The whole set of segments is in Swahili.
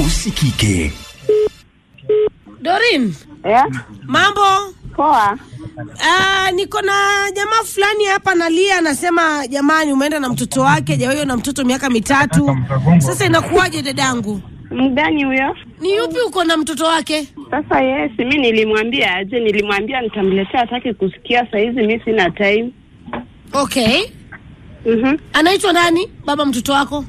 usikike. Dorin, Yeah, mambo? poa. Ah, niko na jamaa fulani hapa nalia, anasema jamani, umeenda na mtoto wake, jawahiyo na mtoto miaka mitatu. Sasa inakuwaje dadangu? Mgani huyo? Ni yupi uko na mtoto wake? Sasa yes, mi nilimwambia aje, nilimwambia nitamletea, hataki kusikia. Saizi mi sina time. Okay, Mhm. anaitwa nani baba mtoto wako?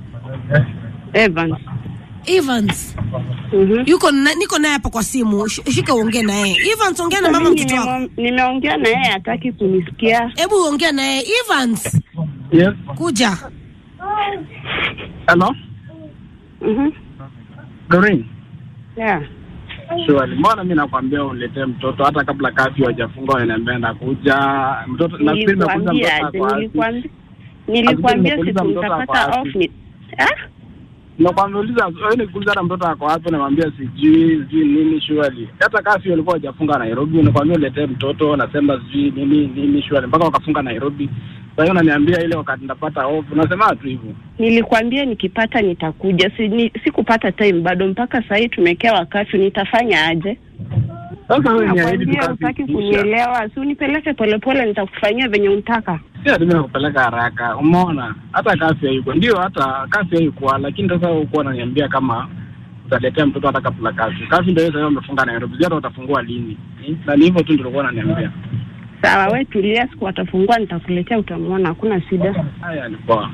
Evans. Evans. Mhm. Yuko na, niko naye hapa kwa simu. Sh- Shika uongee na yeye. Evans, ongea na mama Mimi mtoto wako. nimemo- Nimeongea na yeye, hataki kunisikia. Hebu ongea na yeye. Evans, Yes. kuja. Hello? Mhm. Doreen. Yeah. Surely. Mbona mimi nakwambia uletee mtoto hata kabla kafi hajafunga unaniambia nakuja. Mtoto nafikiri nimekuza Nilikwambia mtoto aje, ako wapi? nilikwambia nilikwambia nimekuuliza siku mtoto ako nitapata wapi? off ni Ah? Nakwambia uliza wewe nikuuliza hata mtoto ako wapi namwambia sijui sijui nini surely. Hata kafi walikuwa hajafunga Nairobi nakwambia uletee mtoto nasema sijui nini nini surely mpaka wakafunga Nairobi. Sasa hiyo unaniambia ile wakati ndapata off unasema tu hivyo. Nilikwambia nikipata nitakuja. Si, ni, sikupata time bado mpaka saa hii tumekewa wakati nitafanya aje? Sasa wewe ni ahidi Nakwambia tu utaki kafi. kunielewa, si unipeleke polepole, nitakufanyia venye unataka. Sio ati mimi nakupeleka haraka. Umeona? Hata kafi haiko. Ndio hata kafi haikuwa lakini sasa ukuwa unaniambia kama utaletea mtoto hata kabla kafi. Kafi ndio sasa wamefunga Nairobi. Sio hata watafungua lini. Eh? Na ni hivyo tu ndio ulikuwa unaniambia. Sawa, we tulia, siku watafungua nitakuletea, utamwona, hakuna shida. Haya ni poa.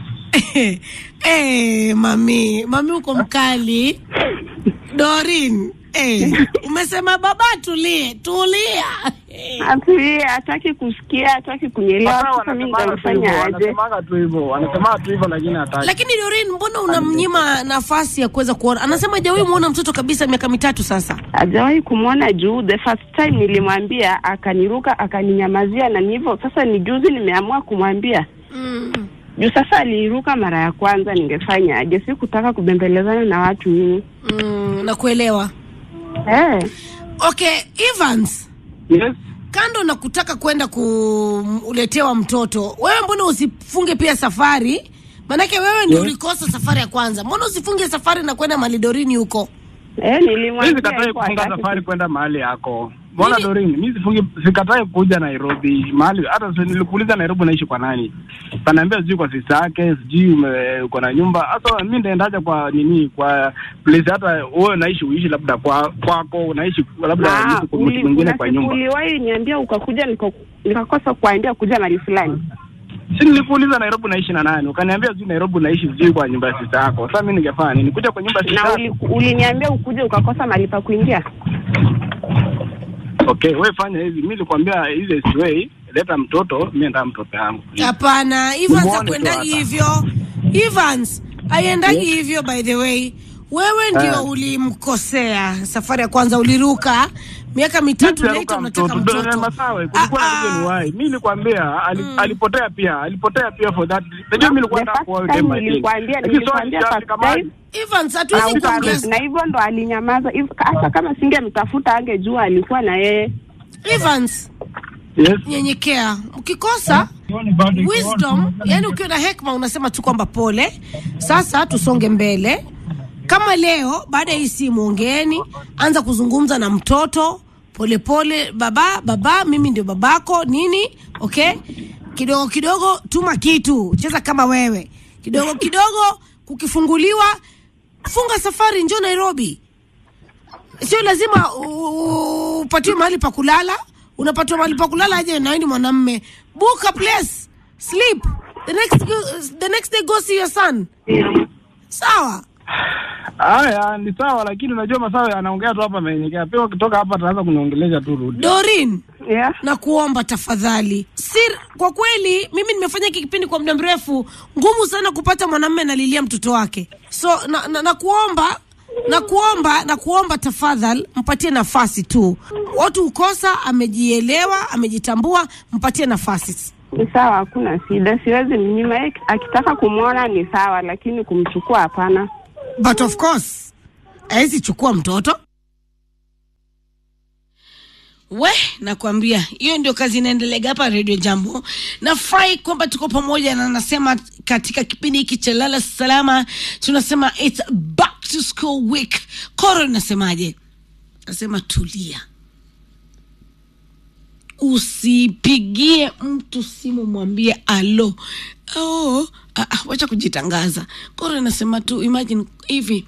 Eh, mami, mami uko mkali. Dorin, eh, umesema baba tulie, tulia. Eh, Atulie, hataki kusikia, hataki kunielewa. Sasa Sasa mimi wanasemaga tu hivyo, nitamfanya aje? wanasemaga tu hivyo. Wanasema tu hivyo lakini hataki. Lakini Dorin, mbona unamnyima nafasi ya kuweza kuona? Anasema hajawahi muona mtoto kabisa miaka mitatu sasa. hajawahi kumwona juu the first time nilimwambia akaniruka akaninyamazia na hivyo sasa ni juzi nimeamua kumwambia Mm. juu sasa aliiruka mara ya kwanza ningefanya aje sikutaka kubembelezana na watu mimi Mm, nakuelewa. eh Okay, Evans, Yes. kando na kutaka kwenda kuletewa mtoto, wewe mbona usifunge pia safari? Manake wewe ndio Yes. ulikosa safari ya kwanza, mbona usifunge safari na kwenda Malidorini huko? eh Mimi nilimwambia sikatai alikuwa kufunga hataki safari kwenda mahali yako. Mbona Mimi- Doreen, mimi sifungi sikatai kuja Nairobi. Mahali hata si nilikuuliza Nairobi unaishi kwa nani? Kanaambia sijui kwa sister yake, sijui ume- uko na nyumba. Sasa mimi ndaendaje kwa nini kwa place hata wewe unaishi uishi labda kwa kwako unaishi labda Ah, niishi kwa mtu uli- mwingine kuna kwa siku nyumba. uliwahi niambia ukakuja niko- nikakosa kuambia kuja mahali fulani Si nilikuuliza Nairobi unaishi na nani? Ukaniambia sijui Nairobi unaishi sijui kwa nyumba ya sister yako. Sasa mimi ningefanya nini? Kuja kwa nyumba ya sister na yako? uli- uliniambia ukuje ukakosa mahali pa kuingia Okay, wewe fanya hivi. Mimi nilikwambia hizi way, leta mtoto, mimi ndio mtoto wangu. Hapana, Evans Umuone tu hakuendagi hata. hivyo. Evans haiendagi Yes. hivyo by the way. Wewe ndio Ah. ulimkosea safari ya kwanza, uliruka miaka mitatu Mimi later sijaruka unataka mtoto. Ndio mtoto. Masawe, kulikuwa Ah, na reason ah. why. Mimi nilikwambia ali, alipotea pia, alipotea pia for that. Unajua mimi nilikuwa The nataka first kuoa time dem again. nilikwambia, Lakini nilikwambia sorry, first kama- time. Evans na hatuwezi uka- kuongeza. na hivyo ndo alinyamaza Hiv- hata kama singemtafuta angejua alikuwa na yeye Evans, Yes. nyenyekea. Ukikosa wisdom, yani ukiwa na hekma unasema tu kwamba pole. Sasa tusonge mbele. Kama leo baada ya hii simu ongeeni, anza kuzungumza na mtoto polepole pole, baba baba, mimi ndio babako nini, okay? Kidogo kidogo tuma kitu, cheza kama wewe. Kidogo kidogo kukifunguliwa, funga safari, njoo Nairobi. Sio lazima u- u- upatiwe mahali pa kulala. Unapatiwa mahali pa kulala aje na wewe ni mwanamme. Book a place, sleep. The next go, the next day go see your son. Sawa? Haya, ni sawa lakini unajua Masawe anaongea tu hapa amenyekea. Pia ukitoka hapa ataanza kuniongelesha tu rudi. Dorin, yeah. na kuomba tafadhali. Sir, kwa kweli mimi nimefanya hiki kipindi kwa muda mrefu, ngumu sana kupata mwanamume analilia mtoto wake. So na, na, na kuomba na kuomba na kuomba tafadhali, mpatie nafasi tu. Watu ukosa, amejielewa, amejitambua, mpatie nafasi. ni sawa hakuna shida siwezi mnyima Yeye akitaka kumwona ni sawa lakini kumchukua hapana But of course hawezi chukua mtoto we nakwambia hiyo ndio kazi inaendelega hapa redio jambo nafurahi kwamba tuko pamoja na nasema katika kipindi hiki cha lala salama tunasema its back to school week koro inasemaje nasema tulia usipigie mtu simu mwambie alo oh, ah, ah, wacha kujitangaza koro inasema tu imagine hivi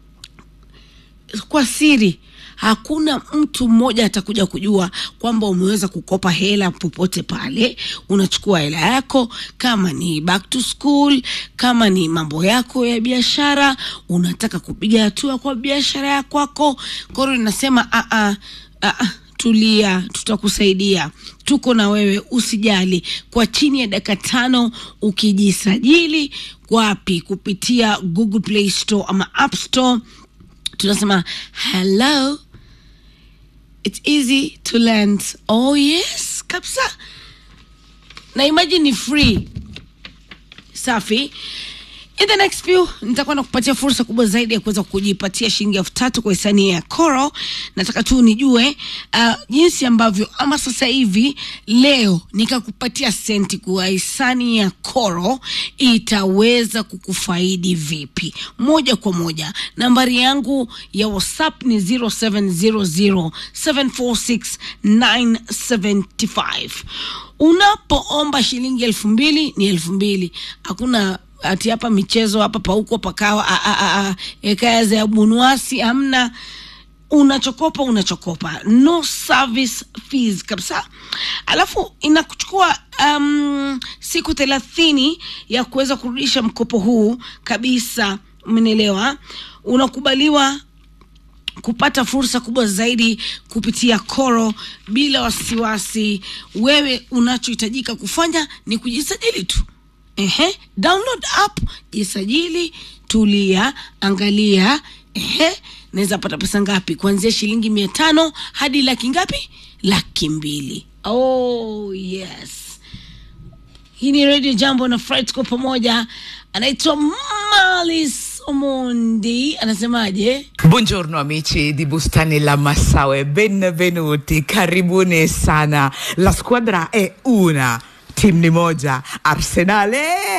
kwa siri hakuna mtu mmoja atakuja kujua kwamba umeweza kukopa hela popote pale unachukua hela yako kama ni back to school kama ni mambo yako ya biashara unataka kupiga hatua kwa biashara ya kwako koro inasema "Ah, ah, ah, ah, tulia tutakusaidia tuko na wewe usijali kwa chini ya dakika tano ukijisajili wapi kupitia google play store ama app store tunasema hello it's easy to learn oh yes kabisa na imagine ni free safi in the next few nitakuwa nakupatia fursa kubwa zaidi ya kuweza kujipatia shilingi elfu tatu kwa hisani ya Coro. Nataka tu nijue uh, jinsi ambavyo ama sasa hivi leo nikakupatia senti kwa hisani ya Coro itaweza kukufaidi vipi moja kwa moja. Nambari yangu ya WhatsApp ni 0700746975 unapoomba shilingi elfu mbili ni elfu mbili hakuna ati hapa michezo hapa pauko pakawa a- a- a- a, ekaya za bunuasi hamna unachokopa unachokopa no service fees kabisa alafu inakuchukua um, siku thelathini ya kuweza kurudisha mkopo huu kabisa umenielewa unakubaliwa kupata fursa kubwa zaidi kupitia Koro bila wasiwasi. Wewe unachohitajika kufanya ni kujisajili tu. Ehe, download app, jisajili, tulia, angalia. Ehe, naweza pata pesa ngapi? Kuanzia shilingi mia tano hadi laki ngapi? Laki mbili. Oh yes. Hii ni Radio Jambo na Fred tuko pamoja. Anaitwa Malis Omondi, anasemaje? Buongiorno amici di Bustani La Massaue, benvenuti, karibuni sana. La squadra è una, timu ni moja, Arsenale